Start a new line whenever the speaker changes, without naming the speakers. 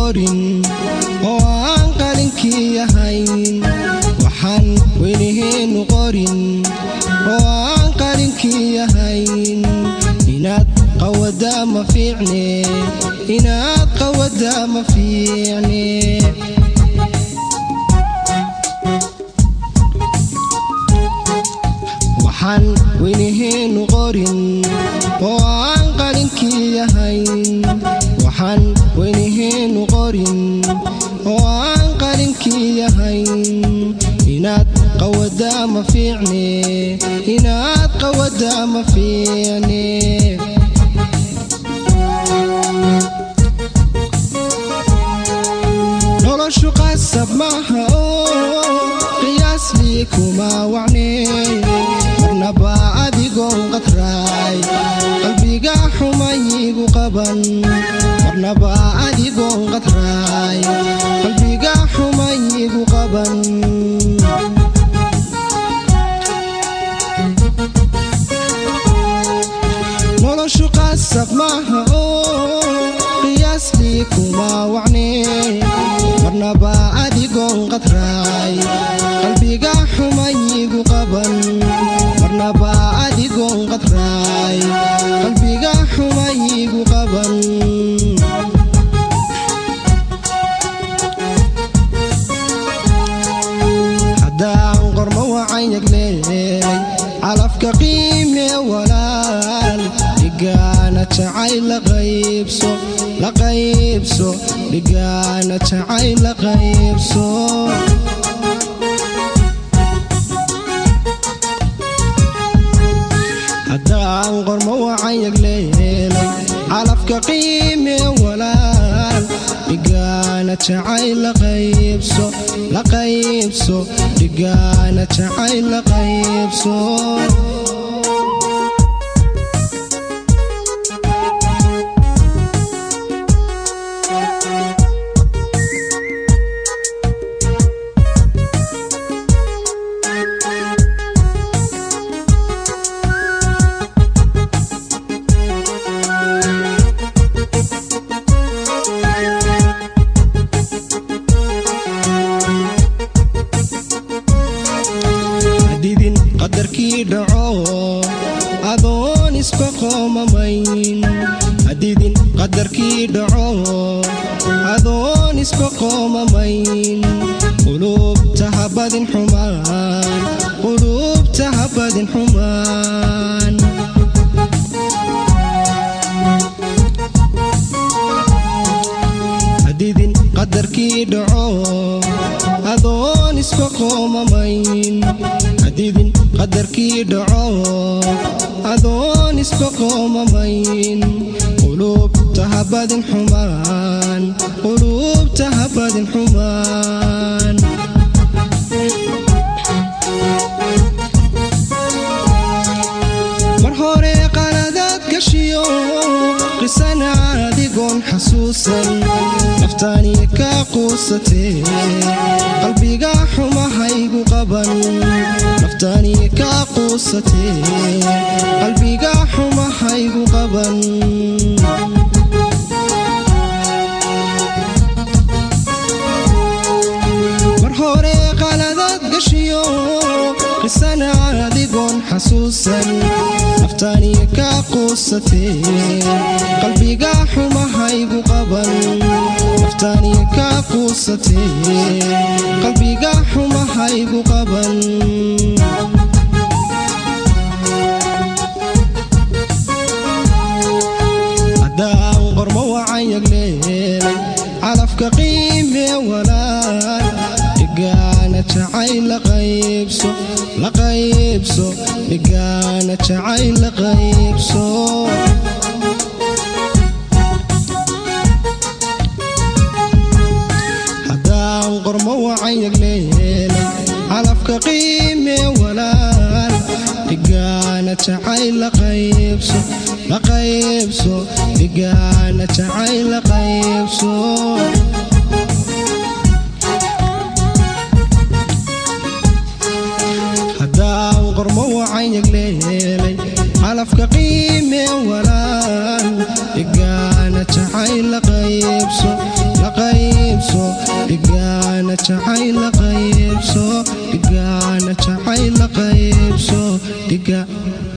qorin oo aan qalinkii ahayn waxaan weynihiinnu qorin oo aan qalinkii ahayn inaad qawada ma fiicne inaad qawada ma fiicne waxaan weynihiinnu qorin oo aan qalinkii ahayn waxaan weynihiinnu qorin oo aan qalinkii ahayn inaad qawada ma fiicne inaad qawada ma fiicne noloshu qasab maaha oo qiyaasli kuma wacne marnaba adigoon qadraay qalbiga xumayigu qaban marnaba adigoon qadraay qalbiga xumayigu qaban noloshu qasab maaha oo qiyaasli kuma wacne marnaba adigoon qadraay qalbiga xumayigu qaban marnaba adigoon qadraay qalbiga xumayigu qaban haddaan qormo wacan yagleelay calafka qiime walaal dhigaana jacayl la qaybso la qaybso dhigaana jacayl la qaybso haddaan qormo wacan yagleelay calafka qiime walaal dhigaana jacayl la qaybso la qaybso dhigaana jacayl la qaybso hadidin qadarkii dhaco adoon isba qoomamayn hadidin qadarkii dhaco adoon isba qoomamayn qulubta habadin xumaan qulubta habadin xumaan hadidin qadarkii dhaco adoon isba qoomamayn hadidin qadarkii dhaco adoon isba qoomamayn qulubta habadin xumaan qulubta habadin xumaan mar hore qaladaad gashiyo qisana adigoon xasuusan naftaani ka quusatee qalbiga xumahaygu qaban naftaani ka quusatee qalbiga xumahaygu qaban mar hore qaladaad gashiyo qisana adigoon xasuusan naftaani ka quusatee qalbiga xumahaygu qaban naftaani ka quusatee qalbiga xumahaygu qaban haddaan qormo wacan yagleelay calafka qiime walaal dhigaana jacayl la qaybso la qaybso dhigaana jacayl la qaybso haddaan qormo wacan yagleelay calafka qiime walaal dhigaana jacayl la qaybso la qaybso dhigaana jacayl la qaybso haddaan qormo wacan yagleelay calafka qiime walaal dhigaana jacayl jacayl la qaybso la qaybso dhigaana jacayl la qaybso dhigaana jacayl la qaybso dhiga